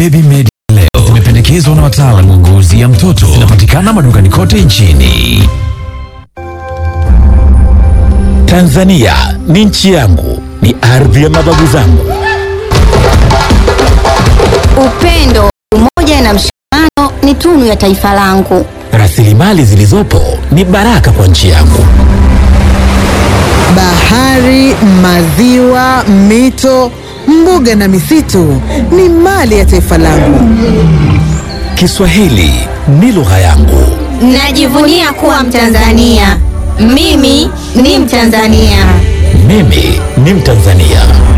Baby Medi leo zimependekezwa na wataalamu wa ngozi ya mtoto. Zinapatikana madukani kote nchini. Tanzania ni nchi yangu, ni ardhi ya mababu zangu. Upendo, umoja na mshikamano ni tunu ya taifa langu. Rasilimali zilizopo ni baraka kwa nchi yangu. Bahari, maziwa, mito, mbuga na misitu ni mali ya taifa langu. Kiswahili ni lugha yangu. Najivunia kuwa Mtanzania. Mimi ni Mtanzania. Mimi ni Mtanzania.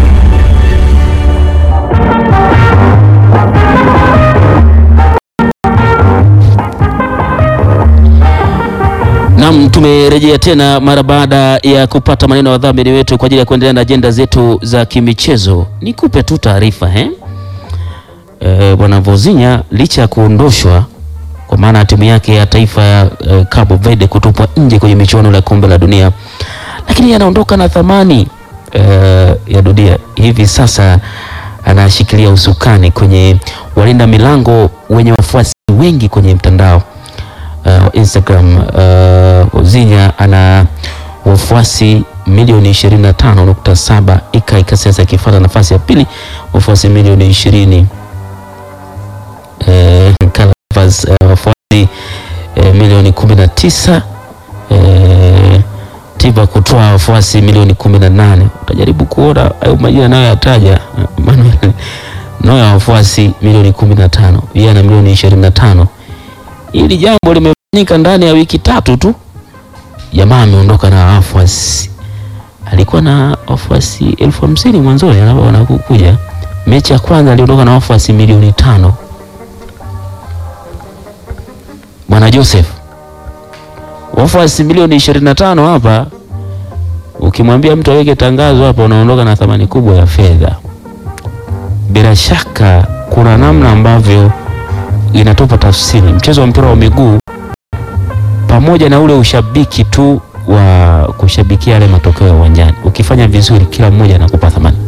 Naam, tumerejea tena mara baada ya kupata maneno ya wadhamini wetu kwa ajili ya kuendelea na ajenda zetu za kimichezo. Nikupe tu taarifa eh? Eh, Bwana Vozinya licha ya kuondoshwa kwa maana ya timu yake ya taifa ya eh, Cabo Verde kutupwa nje kwenye michuano ya kombe la dunia, lakini anaondoka na thamani eh, ya dunia. Hivi sasa anashikilia usukani kwenye walinda milango wenye wafuasi wengi kwenye mtandao uh, Instagram. Uh, Ozinya ana wafuasi milioni 25.7, Ikai Kasese akifuata nafasi ya pili wafuasi milioni 20. Eh, Calvas uh, wafuasi eh, milioni 19. Eh, Tiba kutoa wafuasi milioni 18. Utajaribu kuona hayo majina nayo yataja Manuel nayo ya wafuasi milioni 15, yeye ana milioni 25. Hili jambo limefanyika ndani ya wiki tatu tu, jamaa ameondoka na wafuasi. Alikuwa na wafuasi elfu hamsini mwanzoni anapokuja. Mechi ya kwanza aliondoka na wafuasi milioni tano. Bwana Joseph, wafuasi milioni 25 hapa, ukimwambia mtu aweke tangazo hapa, unaondoka na thamani kubwa ya fedha. Bila shaka kuna namna ambavyo inatupa tafsiri mchezo wa mpira wa miguu pamoja na ule ushabiki tu wa kushabikia yale matokeo ya uwanjani. Ukifanya vizuri, kila mmoja anakupa thamani.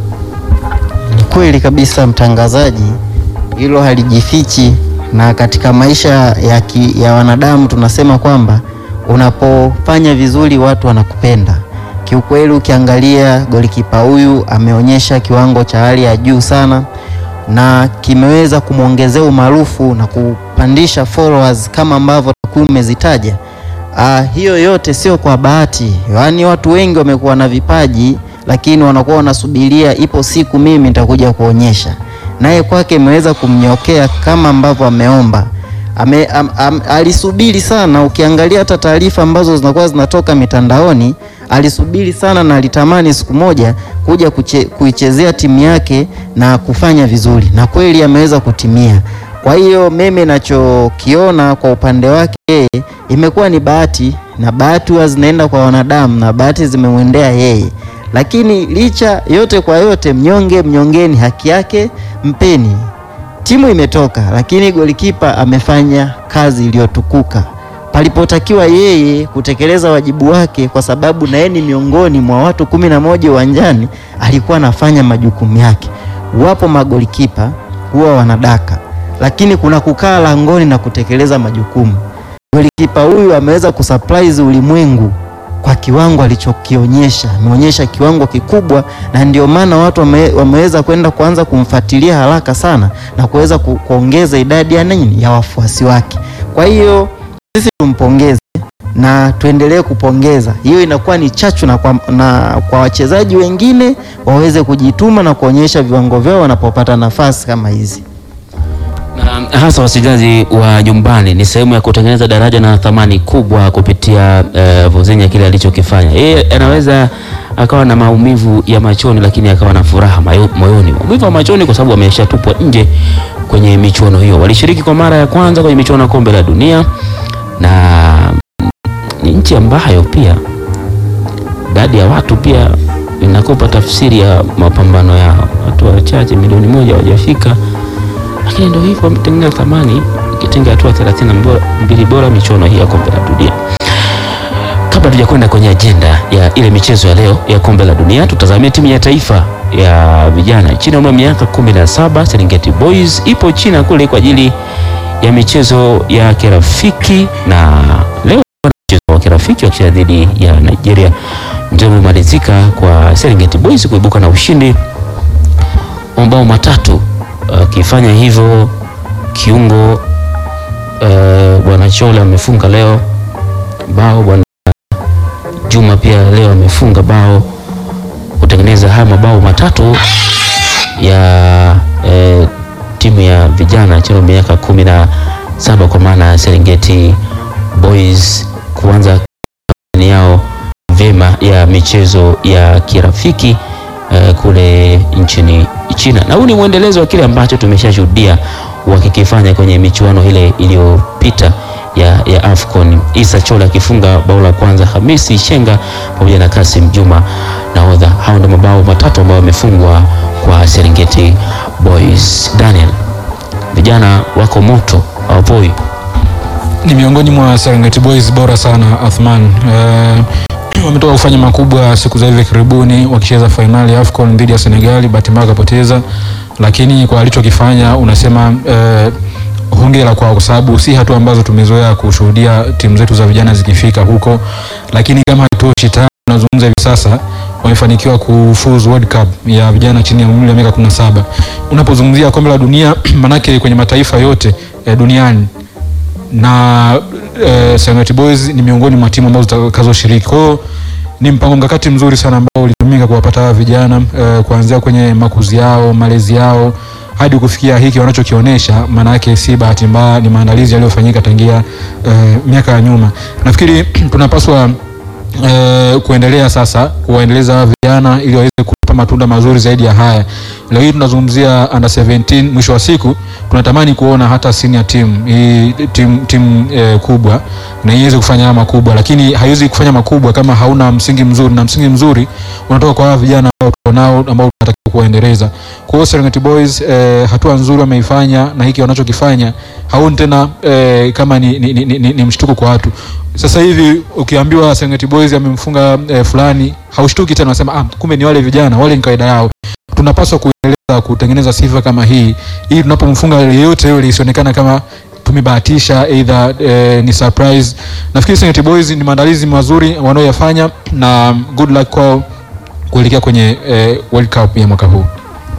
Ni kweli kabisa mtangazaji, hilo halijifichi, na katika maisha ya, ki, ya wanadamu tunasema kwamba unapofanya vizuri watu wanakupenda. Kiukweli, ukiangalia golikipa huyu ameonyesha kiwango cha hali ya juu sana na kimeweza kumwongezea umaarufu na kupandisha followers kama ambavyo takwimu umezitaja. Ah, hiyo yote sio kwa bahati, yaani watu wengi wamekuwa na vipaji lakini wanakuwa wanasubiria ipo siku mimi nitakuja kuonyesha. Naye kwake imeweza kumnyokea kama ambavyo ameomba. Ame, am, am, alisubiri sana. Ukiangalia hata taarifa ambazo zinakuwa zinatoka mitandaoni, alisubiri sana na alitamani siku moja kuja kuche, kuichezea timu yake na kufanya vizuri, na kweli ameweza kutimia. Kwa hiyo mimi nachokiona kwa upande wake yeye imekuwa ni bahati, na bahati huwa zinaenda kwa wanadamu na bahati zimemwendea yeye. Lakini licha yote kwa yote, mnyonge mnyongeni, haki yake mpeni. Timu imetoka, lakini golikipa amefanya kazi iliyotukuka palipotakiwa yeye kutekeleza wajibu wake, kwa sababu na yeye ni miongoni mwa watu kumi na moja uwanjani, alikuwa anafanya majukumu yake. Wapo magolikipa huwa wanadaka, lakini kuna kukaa langoni na kutekeleza majukumu. Golikipa huyu ameweza kusurprise ulimwengu kwa kiwango alichokionyesha, ameonyesha kiwango kikubwa, na ndio maana watu wame, wameweza kwenda kuanza kumfuatilia haraka sana na kuweza ku, kuongeza idadi ya nini ya wafuasi wake. Kwa hiyo sisi tumpongeze na tuendelee kupongeza. Hiyo inakuwa ni chachu na kwa, na kwa wachezaji wengine waweze kujituma na kuonyesha viwango vyao wanapopata nafasi kama hizi na hasa wachezaji wa nyumbani ni sehemu ya kutengeneza daraja na thamani kubwa kupitia uh, Vozinya kile alichokifanya. Yeye anaweza akawa na maumivu ya machoni, lakini akawa na furaha mayo- moyoni. Maumivu ya machoni kwa sababu ameshatupwa nje kwenye michuano hiyo. Walishiriki kwa mara ya kwanza kwenye michuano ya kombe la dunia, na ni nchi ambayo pia idadi ya watu pia inakupa tafsiri ya mapambano yao. Watu wachache milioni moja hawajafika lakini ndio hivyo wametengeneza thamani ikitenga hatua 32 bora michuano hii ya kombe la dunia. Kabla tujakwenda kwenye ajenda ya ile michezo ya leo ya kombe la dunia, tutazamie timu ya taifa ya vijana chini ya umri wa miaka 17 Serengeti Boys ipo China kule kwa ajili ya michezo ya kirafiki, na leo mchezo wa kirafiki wakicheza dhidi ya Nigeria. Mchezo umemalizika kwa Serengeti Boys kuibuka na ushindi wa mabao matatu, akifanya hivyo kiungo eh, bwana Chola amefunga leo bao, bwana Juma pia leo amefunga bao kutengeneza haya mabao matatu ya eh, timu ya vijana chini ya miaka kumi na saba kwa maana ya Serengeti Boys kuanza kampeni yao vyema ya michezo ya kirafiki eh, kule nchini China, na huu ni mwendelezo wa kile ambacho tumeshashuhudia wakikifanya kwenye michuano ile iliyopita ya, ya AFCON. Isa Chola akifunga bao la kwanza, Hamisi Shenga pamoja na Kasim Juma nahodha. Hao ndio mabao matatu ambayo wamefungwa kwa Serengeti Boys. Daniel, vijana wako moto, hawapoi. ni miongoni mwa Serengeti Boys bora sana Athman. Eh, wametoka kufanya makubwa siku za hivi karibuni wakicheza fainali ya AFCON dhidi ya Senegali, bahati mbaya wakapoteza, lakini kwa alichokifanya unasema eh, hongera kwao kwa sababu si hatua ambazo tumezoea kushuhudia timu zetu za vijana zikifika huko, lakini kama haitoshi tayari tunazungumza hivi sasa wamefanikiwa kufuzu World Cup ya vijana chini ya umri wa miaka 17. Unapozungumzia kombe la dunia manake kwenye mataifa yote eh, duniani na eh, Serengeti Boys ni miongoni mwa timu ambazo zitakazoshiriki. Kwa hiyo ni mpango mkakati mzuri sana ambao ulitumika kuwapata hawa vijana eh, kuanzia kwenye makuzi yao, malezi yao hadi kufikia hiki wanachokionyesha. Maana yake si bahati mbaya, ni maandalizi yaliyofanyika tangia eh, miaka ya nyuma. Nafikiri tunapaswa eh, kuendelea sasa kuwaendeleza hawa vijana ili waweze kupa matunda mazuri zaidi ya haya. Leo hii tunazungumzia under 17, mwisho wa siku tunatamani kuona hata senior team hii timu tim, eh, kubwa na iweze kufanya haya makubwa, lakini haiwezi kufanya makubwa kama hauna msingi mzuri, na msingi mzuri unatoka kwa hawa vijana ambao tuko nao ambao tunatakiwa kuwaendeleza. Kwa hiyo Serengeti Boys eh, hatua nzuri wameifanya na hiki wanachokifanya hauni tena eh, kama ni, ni, ni, ni, ni mshtuko kwa watu. Sasa hivi ukiambiwa Serengeti Boys amemfunga eh, fulani haushtuki tena, unasema ah, kumbe ni wale vijana wale, ni kawaida yao. Tunapaswa kuendeleza kutengeneza sifa kama hii ili tunapomfunga yeyote yule isionekana kama tumebahatisha either eh, ni surprise. Nafikiri Serengeti Boys ni maandalizi mazuri wanaoyafanya na good luck kwao kuelekea kwenye eh, World Cup ya mwaka huu.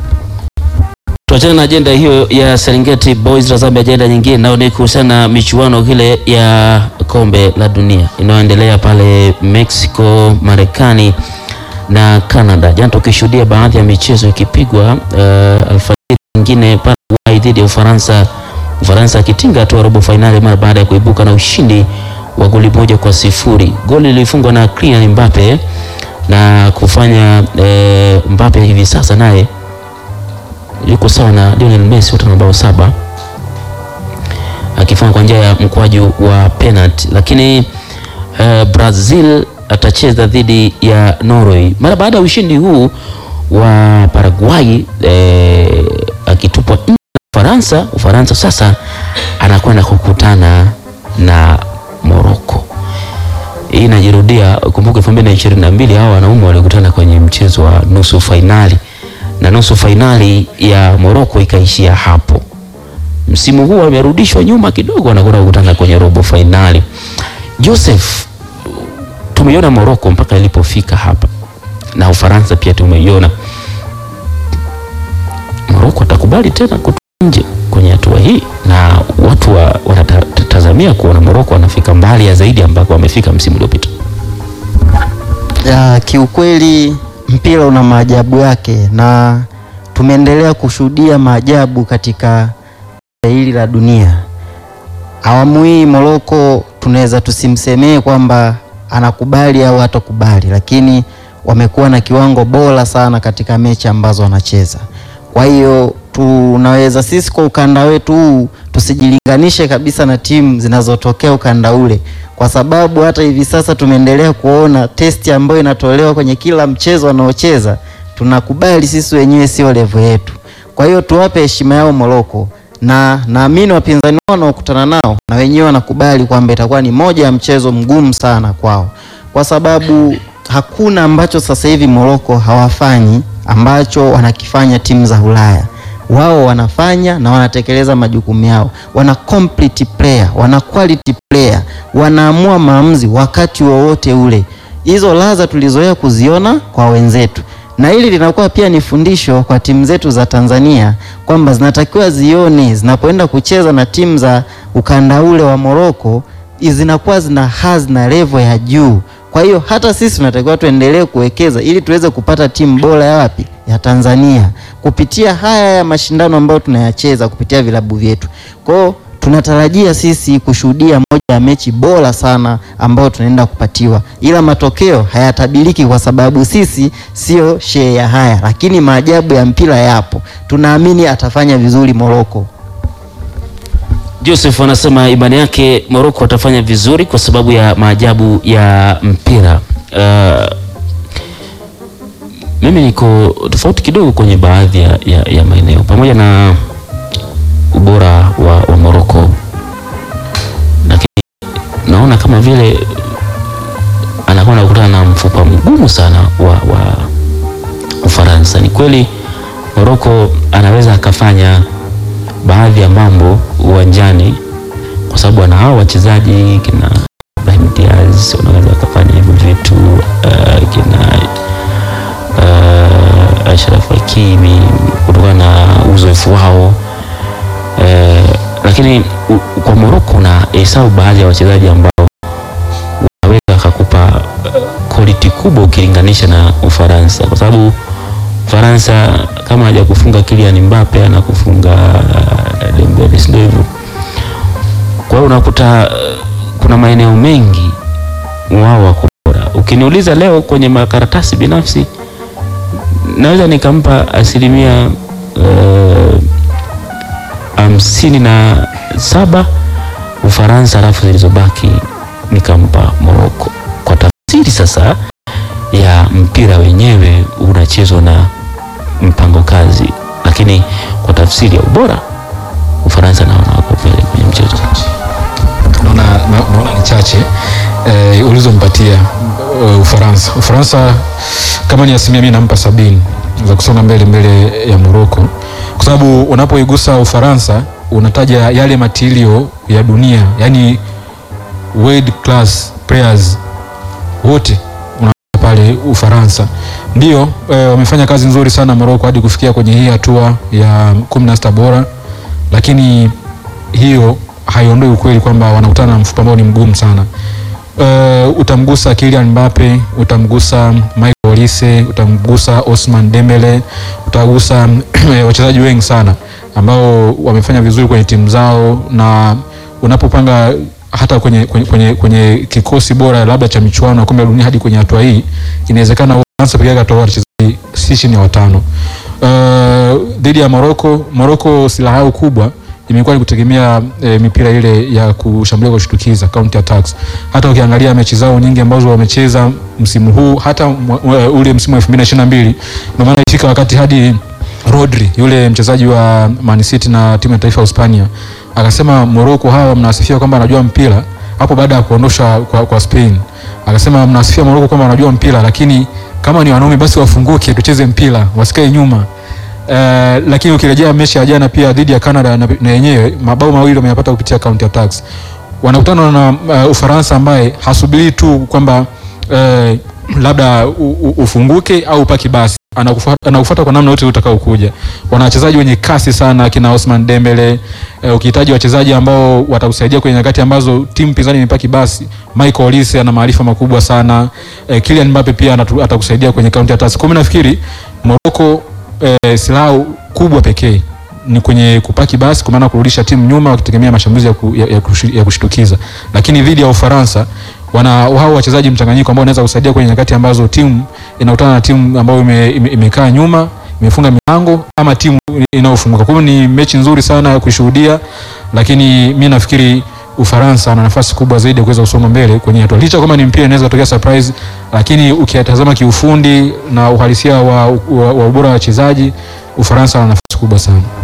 Tuachane na ajenda hiyo ya Serengeti Boys, tazame ajenda nyingine nayo ni kuhusiana na michuano ile ya kombe la dunia inayoendelea pale Mexico, Marekani na Canada. Jana tukishuhudia baadhi ya michezo ikipigwa uh, alfajiri nyingine Paraguay dhidi ya Ufaransa, Ufaransa akitinga hatua robo fainali mara baada ya kuibuka na ushindi wa goli moja kwa sifuri. Goli lilifungwa na Kylian Mbappe na kufanya eh, Mbappe hivi sasa naye yuko sawa na Lionel Messi wote na mabao saba akifunga kwa njia ya mkwaju wa penalty, lakini eh, Brazil atacheza dhidi ya Norway mara baada ya ushindi huu wa Paraguay eh, akitupwa nje na Ufaransa. Ufaransa sasa anakwenda kukutana na Morocco. Hii inajirudia, kumbuka 2022 hao wanaume walikutana kwenye mchezo wa nusu fainali na nusu fainali ya Morocco ikaishia hapo. Msimu huu wamerudishwa nyuma kidogo, wanakwenda kukutana kwenye robo fainali. Joseph, tumeiona Morocco mpaka ilipofika hapa na Ufaransa pia tumeiona. Morocco atakubali tena kutoka nje kwenye hatua hii, na watu wa, wanatazamia kuona Morocco wanafika mbali ya zaidi ambako wamefika msimu uliopita. Ya, kiukweli mpira una maajabu yake na tumeendelea kushuhudia maajabu katika hili la dunia. Awamu hii Morocco tunaweza tusimsemee kwamba anakubali au hatakubali, lakini wamekuwa na kiwango bora sana katika mechi ambazo wanacheza. Kwa hiyo tunaweza sisi kwa ukanda wetu huu tusijilinganishe kabisa na timu zinazotokea ukanda ule, kwa sababu hata hivi sasa tumeendelea kuona testi ambayo inatolewa kwenye kila mchezo wanaocheza, tunakubali sisi wenyewe sio level yetu. Kwa hiyo tuwape heshima yao Morocco, na naamini wapinzani wao wanaokutana nao na wenyewe wanakubali kwamba itakuwa ni moja ya mchezo mgumu sana kwao, kwa sababu hakuna ambacho sasa hivi Morocco hawafanyi ambacho wanakifanya timu za Ulaya. Wao wanafanya na wanatekeleza majukumu yao, wana complete player, wana quality player, wanaamua maamuzi wakati wowote ule. Hizo laza tulizoea kuziona kwa wenzetu, na hili linakuwa pia ni fundisho kwa timu zetu za Tanzania kwamba zinatakiwa zione zinapoenda kucheza na timu za ukanda ule wa Morocco zinakuwa zina hadhi na level ya juu. Kwa hiyo hata sisi tunatakiwa tuendelee kuwekeza ili tuweze kupata timu bora ya wapi? Ya Tanzania kupitia haya ya mashindano ambayo tunayacheza kupitia vilabu vyetu. Kwa hiyo tunatarajia sisi kushuhudia moja ya mechi bora sana ambayo tunaenda kupatiwa, ila matokeo hayatabiriki kwa sababu sisi sio shee ya haya, lakini maajabu ya mpira yapo. Tunaamini atafanya vizuri Morocco. Joseph anasema imani yake Morocco atafanya vizuri kwa sababu ya maajabu ya mpira. Uh, mimi niko tofauti kidogo kwenye baadhi ya, ya, ya maeneo pamoja na ubora wa, wa Morocco, lakini naona kama vile anakuwa anakutana na mfupa mgumu sana wa, wa Ufaransa. Ni kweli Morocco anaweza akafanya baadhi ya mambo uwanjani kwa sababu ana hao wachezaji kina Brahim Diaz wanaweza wakafanya hivyo vitu uh, kina uh, Ashraf Hakimi kutokana na uzoefu wao uh, lakini u, kwa Morocco na hesabu baadhi ya wachezaji ambao wanaweza wakakupa uh, quality kubwa ukilinganisha na Ufaransa kwa sababu Ufaransa kama haja kufunga Kylian Mbappe na kufunga uh, Dembele, si ndio hivyo? Kwa hiyo unakuta uh, kuna maeneo mengi wao wako bora. Ukiniuliza leo kwenye makaratasi binafsi, naweza nikampa asilimia hamsini uh, na saba Ufaransa, alafu zilizobaki nikampa Morocco kwa tafsiri sasa ya mpira wenyewe unachezwa na mpango kazi, lakini kwa tafsiri ya ubora Ufaransa naona wako mbele kwenye mchezo. naona na- naona ni chache eh, ulizompatia uh, Ufaransa. Ufaransa kama ni asilimia mimi nampa sabini za kusonga mbele mbele ya Morocco, kwa sababu unapoigusa Ufaransa unataja yale matilio ya dunia, yani world class players wote una pale Ufaransa ndio eh, wamefanya kazi nzuri sana Morocco hadi kufikia kwenye hii hatua ya kumi na sita bora, lakini hiyo haiondoi ukweli kwamba wanakutana na mfupa ambao ni mgumu sana. Uh, utamgusa Kylian Mbappe, utamgusa Michael Olise, utamgusa Osman Dembele, utagusa wachezaji wengi sana ambao wamefanya vizuri kwenye timu zao, na unapopanga hata kwenye, kwenye, kwenye, kwenye kikosi bora labda cha michuano ya kombe la dunia hadi kwenye hatua hii, inawezekana Ufaransa pekee yake atoa wachezaji si chini ya watano uh, dhidi ya Morocco. Morocco silaha yao kubwa imekuwa ni kutegemea e, mipira ile ya kushambulia kwa kushtukiza counter attacks. Hata ukiangalia mechi zao nyingi ambazo wamecheza msimu huu, hata mwa- ule msimu wa 2022 ndio maana ifika wakati hadi Rodri yule mchezaji wa Man City na timu ya taifa ya Hispania akasema Morocco hawa mnasifia kwamba anajua mpira hapo baada ya kuondosha kwa, kwa Spain akasema mnasifia Morocco kwamba wanajua mpira, lakini kama ni wanaume basi wafunguke, tucheze mpira, wasikae nyuma. Uh, lakini ukirejea mechi ya jana pia dhidi ya Canada na na yenyewe mabao mawili wameyapata kupitia counter attacks. Wanakutana na uh, Ufaransa ambaye hasubiri tu kwamba uh, labda u, u, ufunguke au upaki basi anakufuata anakufuata kwa namna yote utakaokuja. Wana wachezaji wenye kasi sana kina Osman Dembele. Uh, ukihitaji wachezaji ambao watakusaidia kwenye nyakati ambazo timu pinzani imepaki basi, Michael Olise ana maarifa makubwa sana. Uh, Kylian Mbappe pia anatu- atakusaidia kwenye counter attacks. Kwa mimi nafikiri Morocco eh, silaha kubwa pekee ni kwenye kupaki basi, kwa maana kurudisha timu nyuma wakitegemea mashambulizi ya, ku, ya, ya, kushi- ya kushtukiza. Lakini dhidi ya Ufaransa wana hao wachezaji mchanganyiko ambao wanaweza kusaidia kwenye nyakati ambazo timu inakutana na timu ambayo ime, ime, imekaa nyuma imefunga milango ama timu inayofunguka. Kwa hiyo ni mechi nzuri sana ya kushuhudia, lakini mi nafikiri Ufaransa ana nafasi kubwa zaidi ya kuweza kusonga mbele kwenye hatua, licha kama ni mpira inaweza kutokea surprise, lakini ukiyatazama kiufundi na uhalisia wa, wa, wa ubora wa wachezaji Ufaransa ana nafasi kubwa sana.